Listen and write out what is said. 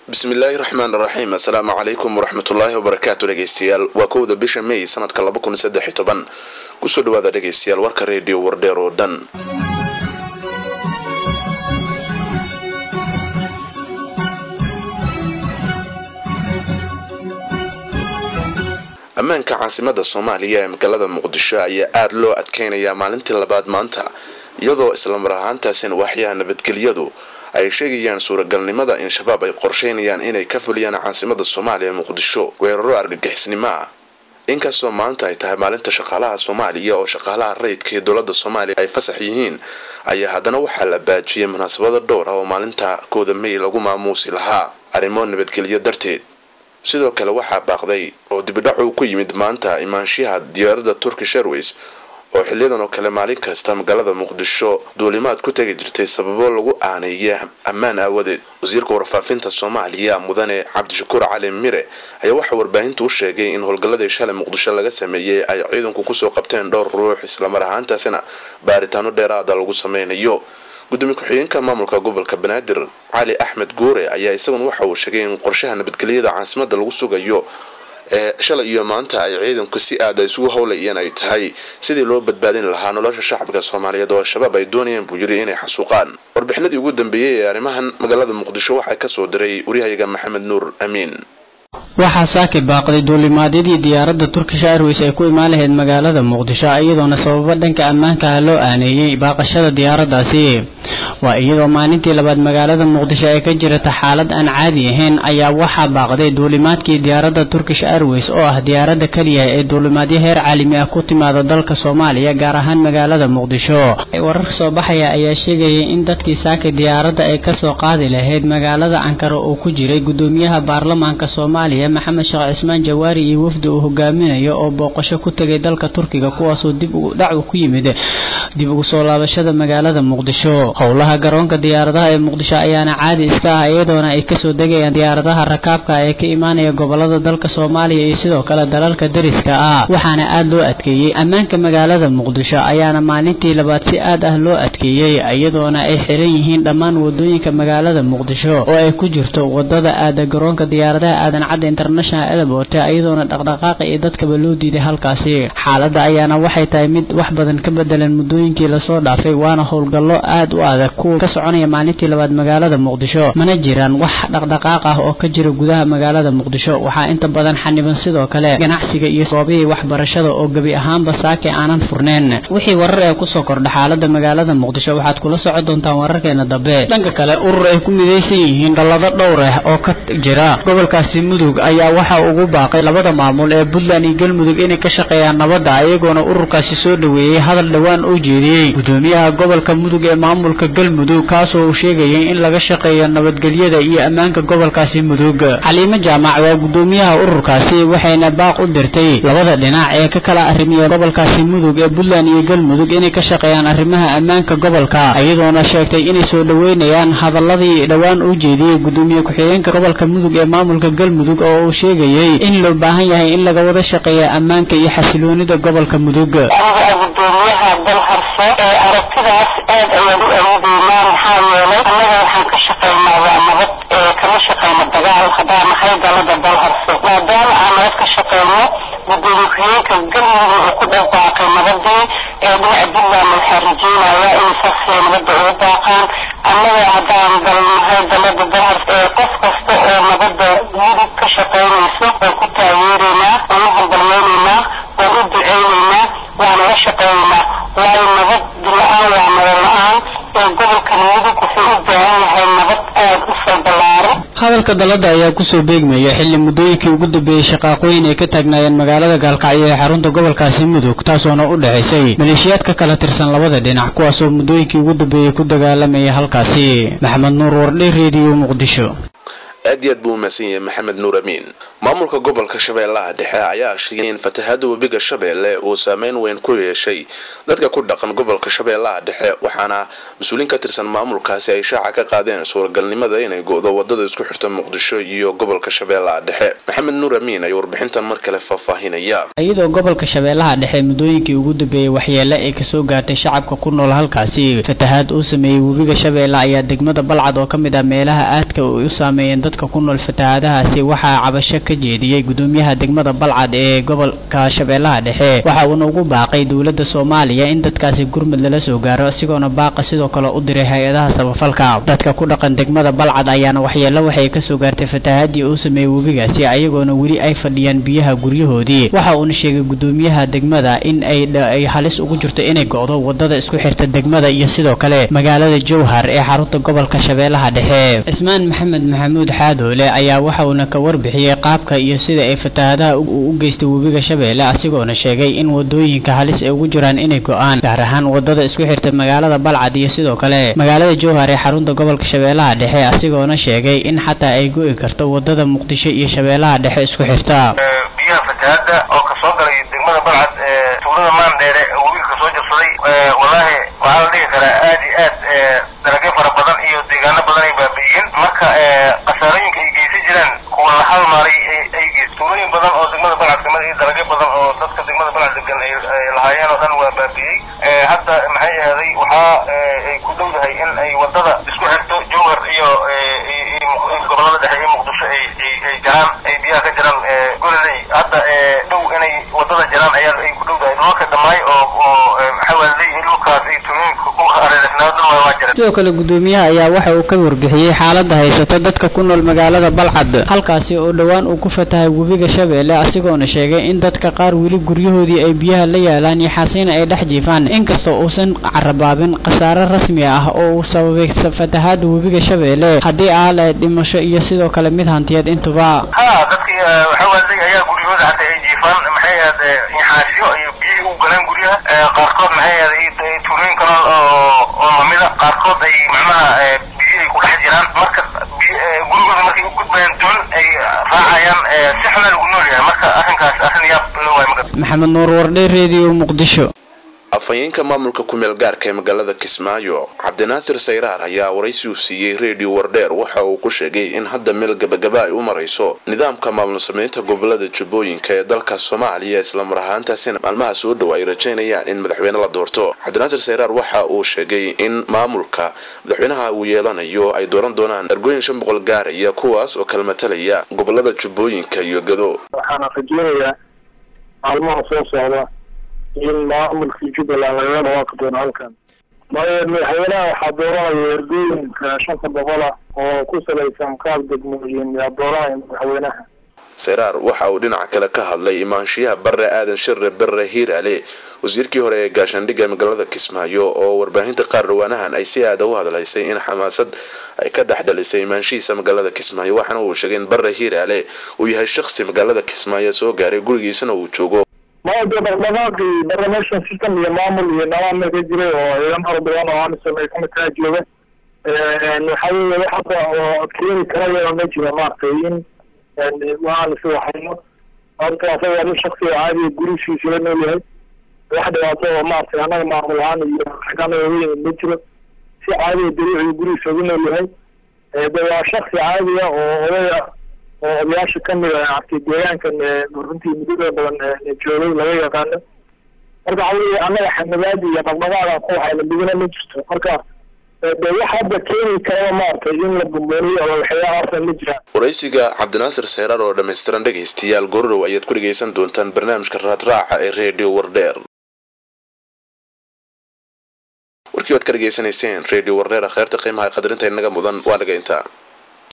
bismillaahi raxmaan raxiim assalaamu calaykum waraxmatullaahi wabarakaatu dhegeystayaal waa kowda bisha may sanadka laba kun saddex iyo toban kusoo dhawaada dhegeystayaal warka reediyo wardheer oo dhan ammaanka caasimada soomaaliya ee magaalada muqdisho ayaa aada loo adkeynayaa maalintii labaad maanta iyadoo islamar ahaantaasina waaxyaha nabadgelyadu ay sheegayaan suuragalnimada in shabaab ay qorsheynayaan inay ka fuliyaan caasimada soomaaliya muqdisho weeraro argagixisnimo ah inkastoo maanta ay tahay maalinta shaqaalaha soomaaliya oo shaqaalaha rayidka iyo dowlada soomaaliya ay fasax yihiin ayaa haddana waxaa la baajiyay munaasabada dhowr ah oo maalinta kooda may lagu maamuusi lahaa arrimo nabadgelyo darteed sidoo kale waxaa baaqday oo dibidhac uu ku yimid maanta imaanshiyaha diyaaradda turkish airways oo xiliyadan oo kale maalin kasta magaalada muqdisho duulimaad ku tegi jirtay sababo lagu aaneeya ammaan aawadeed wasiirka warfaafinta soomaaliya mudane cabdishakuur cali mire ayaa waxaa warbaahintu u sheegay in howlgalladii shalay muqdisho laga sameeyey ay ciidanku kusoo qabteen dhowr ruux islamar ahaantaasina baaritaano dheeraada lagu sameynayo gudoomiye ku-xigeenka maamulka gobolka banaadir cali axmed guure ayaa isaguna waxa uu sheegay in qorshaha nabadgelyada caasimada lagu sugayo ee shalay iyo maanta ay ciidanku si aada isugu howlayeen ay tahay sidii loo badbaadin lahaa nolosha shacabka soomaaliyeed oo al-shabaab ay doonayeen buu yiri inay xasuuqaan warbixinadii ugu dambeeyey ee arrimahan magaalada muqdisho waxaa kasoo diray waryahayaga maxamed nuur amiin waxaa saaki baaqday duulimaadyadii diyaaradda turkish airways ay ku imaan lahayd magaalada muqdisho iyadoona sababo dhanka ammaanka ah loo aaneeyey baaqashada diyaaraddaasi waa iyadoo maalintii labaad magaalada muqdisho ay ka jirata xaalad aan caadi ahayn ayaa waxaa baaqday duulimaadkii diyaaradda turkish airways oo ah diyaaradda keliya ee duulimaadyo heer caalami ah ku timaada dalka soomaaliya gaar ahaan magaalada muqdisho wararka soo baxaya ayaa sheegayay in dadkii saaki diyaaradda ay kasoo qaadi lahayd magaalada ankara uu ku jiray gudoomiyaha baarlamaanka soomaaliya maxamed sheekh cismaan jawaari iyo wafdi uu hogaaminayo oo booqasho ku tegay dalka turkiga kuwaasoo dib dhacu ku yimid dib ugu soo laabashada magaalada muqdisho howlaha garoonka diyaaradaha ee muqdisho ayaana caadi iska ah iyadoona ay kasoo degayaan diyaaradaha rakaabka ee ka imaanaya gobolada dalka soomaaliya iyo sidoo kale dalalka dariska ah waxaana aada loo adkeeyey ammaanka magaalada muqdisho ayaana maalintii labaad si aad ah loo adkeeyey iyadoona ay xiran yihiin dhammaan wadooyinka magaalada muqdisho oo ay ku jirto wadada aada garoonka diyaaradaha aadan cadda international airport iyadoona dhaqdhaqaaqa iyo dadkaba loo diiday halkaasi xaaladda ayaana waxay tahay mid wax badan ka bedelan muddooyinkii lasoo dhaafay waana howlgallo aad u adag kuwa ka soconaya maalintii labaad magaalada muqdisho mana jiraan wax dhaqdhaqaaq ah oo ka jira gudaha magaalada muqdisho waxaa inta badan xaniban sidoo kale ganacsiga iyo soobihii waxbarashada oo gebi ahaanba saaki aanan furneen wixii warar ee kusoo kordha xaalada magaalada muqdisho waxaad kula socon doontaan wararkeena dambe dhanka kale urur ay ku midaysan yihiin dhallado dhowr ah oo ka jira gobolkaasi mudug ayaa waxa ugu baaqay labada maamul ee puntland iyo galmudug inay ka shaqeeyaan nabadda iyagoona ururkaasi soo dhoweeyey hadal dhowaan oo jeediyey gudoomiyaha gobolka mudug ee maamulka galmudug kaasoo uu sheegayay in laga shaqeeyo nabadgelyada iyo ammaanka gobolkaasi mudug xaliimo jaamac waa gudoomiyaha ururkaasi waxayna baaq u dirtay labada dhinac ee ka kala arrimiya gobolkaasi mudug ee puntland iyo galmudug inay ka shaqeeyaan arrimaha ammaanka gobolka iyadoona sheegtay inay soo dhoweynayaan hadaladii dhowaan u jeediyey gudoomiye ku-xigeenka gobolka mudug ee maamulka galmudug oo uu sheegayey in loo baahan yahay in laga wada shaqeeya ammaanka iyo xasiloonida gobolka mudug aragtidaas aad ayaan u awoodeynaa maxaa yeelay annaga waxaan ka shaqaynaa waa nabad kama shaqayno dagaal haddaan nahay dalada dal harso maadaama aan nabad ka shaqayno gudoomiye ku-xigeenka galmudug uu ku dhawaaqay nabadii ee dhinaca puntland waxaa rajeynayaa inay saasay nabadda ugu daaqaan annaga haddaan dalnahay dalada dal harso qof kasta oo nabadda mudug ka shaqaynayso waan ku taageeraynaa waan u hambalweynaynaa waan u duceynaynaa waana la shaqeynaynaa waayo nabad la-aan waa nabad la-aan ee gobolka mudug wuxuu u baahan yahay nabad aada u soo ballaaran hadalka dalada ayaa kusoo beegmaya xilli muddooyinkii ugu dambeeyey shaqaaqooyin ay ka taagnaayeen magaalada gaalkacyo ee xarunta gobolkaasi mudug taasoona u dhexaysay maleeshiyaad ka kala tirsan labada dhinac kuwaasoo muddooyinkii ugu dambeeyey ku dagaalamaya halkaasi maxamed nuur wardhe rediyo muqdisho aad iyo aad buu umahadsan yahay maxamed nuur amiin maamulka gobolka shabeellaha dhexe ayaa sheegay in fatahaada webiga shabeelle uu saameyn weyn ku yeeshay dadka ku dhaqan gobolka shabeellaha dhexe waxaana mas-uuliin ka tirsan maamulkaasi ay shaaca ka qaadeen suuragalnimada inay go-do wadada isku xirta muqdisho iyo gobolka shabeellaha dhexe maxamed nuur amiin ayaa warbixintan mar kale faahfaahinaya iyadoo gobolka shabeellaha dhexe muddooyinkii ugu dambeeyey waxyeele ay kasoo gaartay shacabka ku nool halkaasi fatahaad uu sameeyey webiga shabeelle ayaa degmada balcad oo ka mid ah meelaha aadka ay u saameeyeen dadka ku nool fatahaadahaasi waxaa cabasho ka jeediyey gudoomiyaha degmada balcad ee gobolka shabeellaha dhexe waxa uuna ugu baaqay dowladda soomaaliya in dadkaasi gurmud lala soo gaaro isagoona baaqa sidoo kale u diray hay-adaha samafalka dadka ku dhaqan degmada balcad ayaana waxyeelo waxay kasoo gaartay fatahaadii uu sameeyey webigaasi ayagoona weli ay fadhiyaan biyaha guryahoodii waxa uuna sheegay gudoomiyaha degmada in ay halis ugu jirto inay go'do wadada isku xirta degmada iyo sidoo kale magaalada jowhar ee xarunta gobolka shabeellaha dhexe cismaan maxamed maxamuud xaadoole ayaa waxa uuna ka warbixiyey qaabka iyo sida ay fatahaadaha u geystay webiga shabeelle asigoona sheegay in wadooyinka halis ay ugu jiraan inay go'aan gaar ahaan wadada isku xirta magaalada balcad iyo sidoo kale magaalada jowhar ee xarunta gobolka shabeellaha dhexe asigoona sheegay in xataa ay go'i karto wadada muqdisho iyo shabeellaha dhexe isku xirta biyaha fatahaada oo kasoo galay degmada balcad ee tuulada maandheere webiga kasoo jabsaday wallaahi waxaa la dhihi karaa aad iyo aad dalagyo fara badan iyo deegaano badan ay baabi'iyeen marka khasaarooyinka ay geysan jiraan kuwa la halmaalay ay geys tuulooyin badan oo degmada balcad kamid iyo dalagyo badan oo dadka degmada balcad degan ay lahaayeen oo dhan waa baabi'iyey hadda maxay ahday waxaa ay ku dhowdahay in ay wadada isku xirto jowhar iyo gobolada dhexe iyo muqdisho ay ay jaraan ay biyaha ka jiraan gololey hadda dhow inay wadada jaraan ayaa ay ku dhowdahay dhulka dhamaay oo oo maxawaaley dhulkaas ay tuulooyinka ku hareereysnaa dhan waa jira sidoo kale gudoomiyaha ayaa waxa uu ka warbixiyey xaalada haysata dadka ku nool magaalada balcad halkaasi oo dhowaan uu ku fatahay webiga shabeelle asigoona sheegay in dadka qaar weli guryahoodii ay biyaha la yaalaan iyo xasiina ay dhex jiifaan inkastoo uusan carabaabin khasaare rasmi ah oo uu sababay fatahaada webiga shabeelle haddii aa lahayd dhimasho iyo sidoo kale mid hantiyeed intuba ha dadkii waxawaaley ayaa guryahooda hata ay jiifaan maxay ahayd inxaasyo iyo biyihii u galeen guryaha qaarkood maxay ahayd tuulooyin kale oo oo mamida qaarkood ay macnaha biyi ay ku dhex jiraan marka gurigooda markay u gudbayaan doon ay raacayaan si xuna lagu nool yahay marka arrinkaas arrin yaab loo waay marka maxamed nuur wardhe radio muqdisho afhayeenka maamulka kumeel gaarka ee magaalada kismaayo cabdinaasir sayraar ayaa waraysi uu siiyey redio wardheer waxa uu ku sheegay in hadda meel gabagaba ay u marayso nidaamka maamul sameynta gobolada jubbooyinka ee dalka soomaaliya islamar ahaantaasina maalmaha soo dhow ay rajaynayaan in madaxweyne la doorto cabdinaasir sayraar waxa uu sheegay in maamulka madaxweynaha uu yeelanayo ay dooran doonaan ergooyin shan boqol gaaraya kuwaas oo kala matalaya gobolada jubbooyinka iyo gado waxaana rajeynayaa maalmaha soo socda in maamulkii jubbaland lagaga dhawaaqi doono halkan madaxweynaha waxaa dooranaya ergooyinka shanta boqol ah oo ku salaysan qaab degmooyin yaa dooranaya madaxweynaha seyraar waxa uu dhinaca kale ka hadlay imaanshiyaha bare aadan shire bare hiirale wasiirkii hore ee gaashaandhigga magaalada kismaayo oo warbaahinta qaar dhawaanahan ay si aada u hadlaysay in xamaasad ay ka dhex dhalisay imaanshihiisa magaalada kismaayo waxaana uu sheegay in bare hiirale uu yahay shakhsi magaalada kismaayo soo gaaray gurigiisana uu joogo maya dee dhaqdhaqaaqii barnamation system iyo maamul iyo nidaam ka jiray oo ciidan fara badan oo amisom ay kamid kaa jooga waxa weye wax hadda oo keeni karaya ma jira maaragtay in aan is waxayno horta asaga nin shaksiga caadiga gurigiisa la nool yahay wax dhibaato oo maaragtay annaga maamul ahaan iyo xagana weyn ma jiro si caadiga daruuciga gurigiisa ugu nool yahay de waa shaksi caadiga oo odaya oo odayaasha kamid a artay deegaankan runtii muddada badan joogay laga yaqaano marka waxa weye annaga xamilaadi iyo dhaqdhaqaadan ku waxayna midina ma jirto marka de wax hadda keeni karaba maaragtay in la bumbuuniyo oo waxyaala horta ma jiraan waraysiga cabdinaasir seyraar oo dhammaystiran dhegaystayaal goordhow ayaad ku dhegaysan doontaan barnaamijka raadraaca ee redio wardheer warkii waad ka dhegaysanayseen redio wardheer akheerta qiimaha qadarinta inaga mudan waa naga intaa